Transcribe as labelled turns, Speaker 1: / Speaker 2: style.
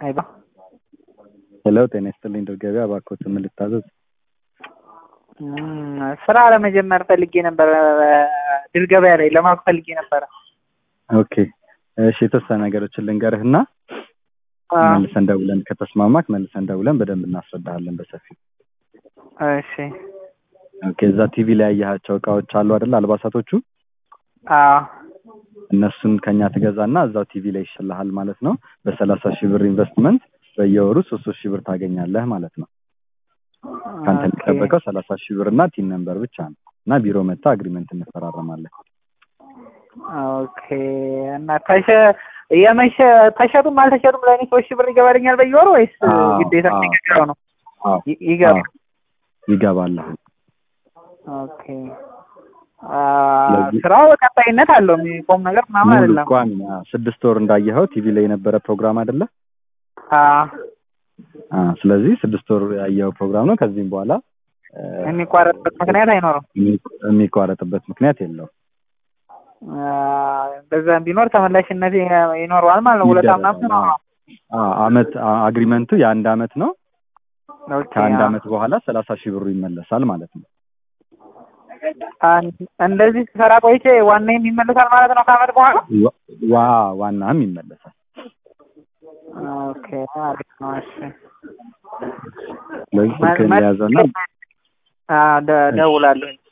Speaker 1: ሄሎ
Speaker 2: ሄሎ ጤና ይስጥልኝ ድር ገበያ እባክዎትን ምን ልታዘዝ?
Speaker 1: እም፣ ስራ ለመጀመር ፈልጌ ነበረ ድር ገበያ ላይ ለማወቅ ፈልጌ ነበረ።
Speaker 2: ኦኬ እሺ የተወሰነ ነገሮችን ልንገርህና
Speaker 1: አ፣
Speaker 2: መልሰን ደውለን ከተስማማክ መልሰን ደውለን በደንብ እናስረዳሃለን በሰፊው።
Speaker 1: እሺ
Speaker 2: ኦኬ እዛ ቲቪ ላይ ያያቸው እቃዎች አሉ አይደል አልባሳቶቹ
Speaker 1: አ
Speaker 2: እነሱን ከኛ ትገዛና እዛው ቲቪ ላይ ይሽልሃል ማለት ነው። በሰላሳ ሺህ ብር ኢንቨስትመንት በየወሩ ሶስት ሶስት ሺህ ብር ታገኛለህ ማለት ነው። ከአንተ
Speaker 1: ኦኬ
Speaker 2: የሚጠበቀው ሰላሳ ሺህ ብር እና ቲን ነምበር ብቻ ነው እና ቢሮ መጣ አግሪመንት እንፈራረማለን።
Speaker 1: ኦኬ እና ተሸ የመሸ ተሸጡም አልተሸጡም ለእኔ ሶስት ሺህ ብር ይገባልኛል በየወሩ ወይስ
Speaker 2: አዎ፣
Speaker 1: ግዴታ
Speaker 2: አዎ።
Speaker 1: የሚገባው ነው?
Speaker 2: አዎ
Speaker 1: ይ- ይገባ
Speaker 2: አዎ፣ ይገባልሃል።
Speaker 1: ኦኬ አ፣
Speaker 2: ስለዚህ
Speaker 1: ስራው ቀጣይነት አለው የሚቆም ነገር ምናምን
Speaker 2: ሙሉ
Speaker 1: አይደለም።
Speaker 2: ቋሚ አዎ፣ ስድስት ወር እንዳየኸው ቲቪ ላይ የነበረ ፕሮግራም አይደለ?
Speaker 1: አ፣
Speaker 2: አ፣ ስለዚህ ስድስት ወር ያየኸው ፕሮግራም ነው። ከዚህም በኋላ እ፣
Speaker 1: የሚቋረጥበት ምክንያት አይኖርም።
Speaker 2: የሚ- የሚቋረጥበት ምክንያት የለውም።
Speaker 1: አ፣ በዛም ቢኖር ተመላሽነት ይ- ይኖረዋል ማለት ነው። ሁለት ምናምን ነው።
Speaker 2: ይደረጋል። አዎ፣ አመት አ- አግሪመንቱ የአንድ አመት ነው።
Speaker 1: ኦኬ
Speaker 2: ከአንድ
Speaker 1: አ፣
Speaker 2: አመት በኋላ ሰላሳ ሺህ ብሩ ይመለሳል ማለት ነው።
Speaker 1: አን- እንደዚህ ስሰራ ቆይቼ ዋናዬም ይመለሳል ማለት ነው ከአመት በኋላ።
Speaker 2: ዋ- ዋ ዋናም ይመለሳል።
Speaker 1: ኦኬ አሪፍ ነው። እሺ
Speaker 2: ስለዚህ
Speaker 1: መ-
Speaker 2: ስልክህን
Speaker 1: መ-
Speaker 2: የያዘና
Speaker 1: አ፣ ደ- ደውላለሁ።